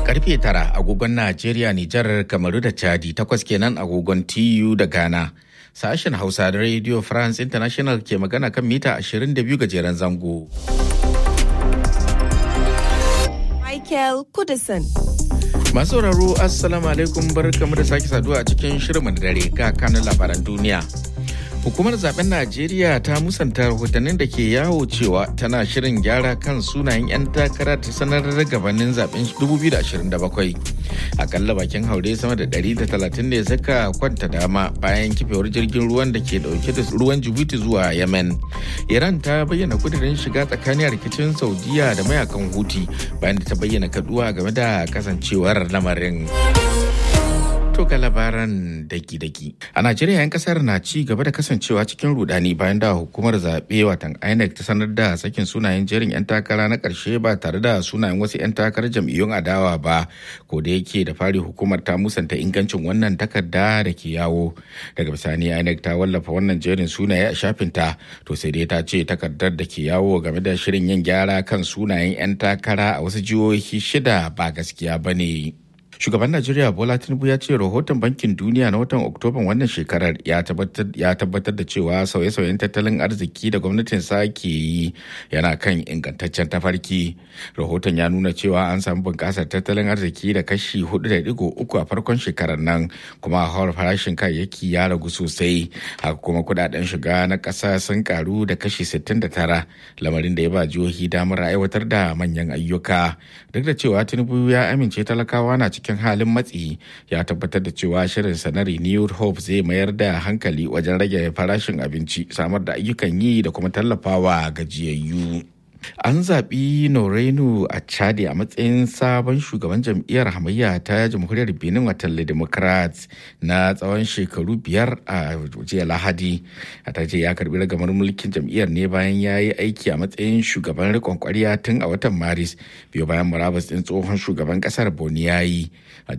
karfe tara agogon Najeriya, Nijar, Kamaru da Chadi takwas kenan agogon TU da Ghana. Sashen Hausa da Radio France International ke magana kan mita 22 gajeren zango. Michael Kudison. Masu sauraro Assalamu alaikum barkamu da sake saduwa a cikin shirin da dare ga kanin labaran duniya. Hukumar zaben Najeriya ta musanta rahotannin da ke yawo cewa tana shirin gyara kan sunayen 'yan takara ta sanar da gabanin zaben 2027. Akalla bakin haure sama da 130 ne suka kwanta dama bayan kifewar jirgin ruwan da ke dauke da ruwan Jibuti zuwa Yemen. Iran ta bayyana kudirin shiga tsakanin rikicin Saudiya da mayakan Huti bayan da ta bayyana kaduwa game da kasancewar lamarin. To ga labaran daki-daki. A Najeriya 'yan kasar na ci gaba da kasancewa cikin rudani bayan da hukumar zaɓe watan INEC ta sanar da sakin sunayen jerin 'yan takara na ƙarshe ba tare da sunayen wasu 'yan takarar jam'iyyun adawa ba. Ko da yake da fari hukumar ta musanta ingancin wannan takarda da ke yawo. Daga bisani INEC ta wallafa wannan jerin sunaye a shafinta. To sai dai ta ce takardar da ke yawo game da shirin yin gyara kan sunayen 'yan takara a wasu jihohi shida ba gaskiya ba ne. shugaban najeriya bola tinubu ya ce rahoton bankin duniya na watan oktoban wannan shekarar ya tabbatar da cewa sauye-sauyen tattalin arziki da gwamnatin sa ke yi yana kan ingantaccen tafarki rahoton ya nuna cewa an samu bunƙasar tattalin arziki da kashi 4.3 a farkon shekarar nan kuma hawar farashin kayayyaki ya ragu sosai haka kuma kudaden shiga na ƙasa sun karu da kashi 69 lamarin da ya ba jihohi damar aiwatar da manyan ayyuka duk da cewa tinubu ya amince talakawa na cikin cikin halin matsi ya tabbatar da cewa shirinsa na renewed hope zai mayar da hankali wajen rage farashin abinci samar da ayyukan yi da kuma tallafawa gajiyayyu. An zaɓi Norenu a Chadi a matsayin sabon shugaban jam'iyyar hamayya ta jamhuriyar Benin watan Democrats na tsawon shekaru biyar a jiya Lahadi. A ta ce ya karbi ragamar mulkin jam'iyyar ne bayan ya yi aiki a matsayin shugaban rikon kwarya tun a watan Maris biyu bayan murabus ɗin tsohon shugaban ƙasar Boni ya yi.